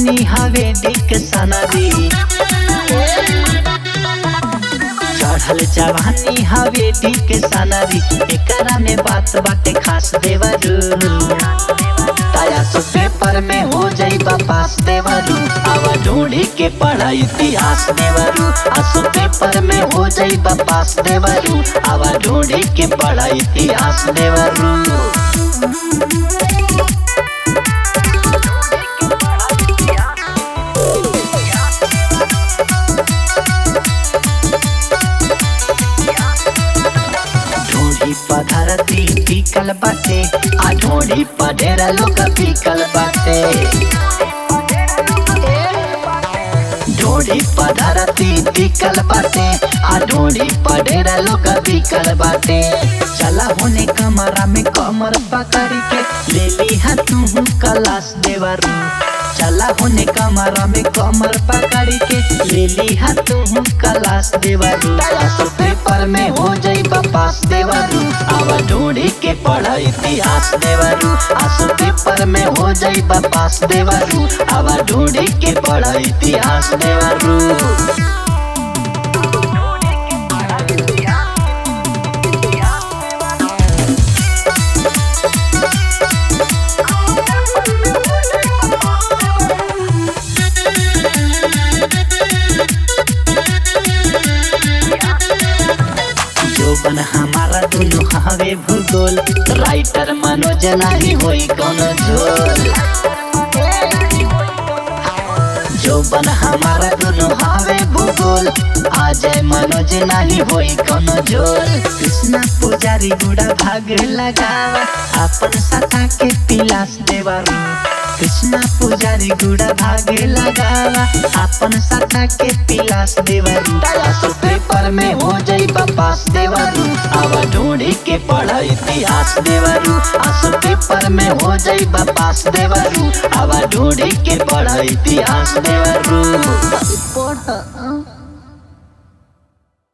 जवानी हवे डिक सनदी चढ़ल जवानी हवे डिक सनदी एकरा में बात बाटे खास देवरू ताया सो पेपर में हो जाई पास देवरू आवा ढूंढी के पढ़ा इतिहास देवरू आसो पेपर में हो जाई पास देवरू आवा ढूंढी के पढ़ा इतिहास देवरू ढूंढी पधरती टिकल बाटे आ ढूंढी पढ़ेरा लोग पिकल बाटे ढूंढी पधरती टिकल बाटे आ ढूंढी पढ़ेरा लोग पिकल बाटे चला होने कमरा में कमर पकड़ के ले ली हा तू कलास देवरू चला होने कमरा में कमर पकड़ के ले ली हा तू कलास देवरू आसो पेपर में हो जाई पास देवरू आवा ढूंढी के पढ़ा इतिहास देवरू आसो पेपर में हो जाई पास देवरू आवा ढूंढी के पढ़ा इतिहास देवरू जोबन हमारा दुनु हवे भूगोल राइटर मनोज नाही होई कोनो झोल जोबन हमारा दुनु हवे भूगोल अजय मनोज नाही होई कोनो झोल कृष्णा पुजारी गुड़ा भाग लगावा अपन सता के पिलास देवारू कृष्णा पुजारी गुड़ा भागे लगावा अपन सता के पिलास देवरू आसो पेपर में हो जाई पास देवरू आवा ढूंढी के पढ़ा इतिहास देवरू आसो पेपर में हो जाई पास देवरू आवा ढूंढी के पढ़ा इतिहास देवरू पढ़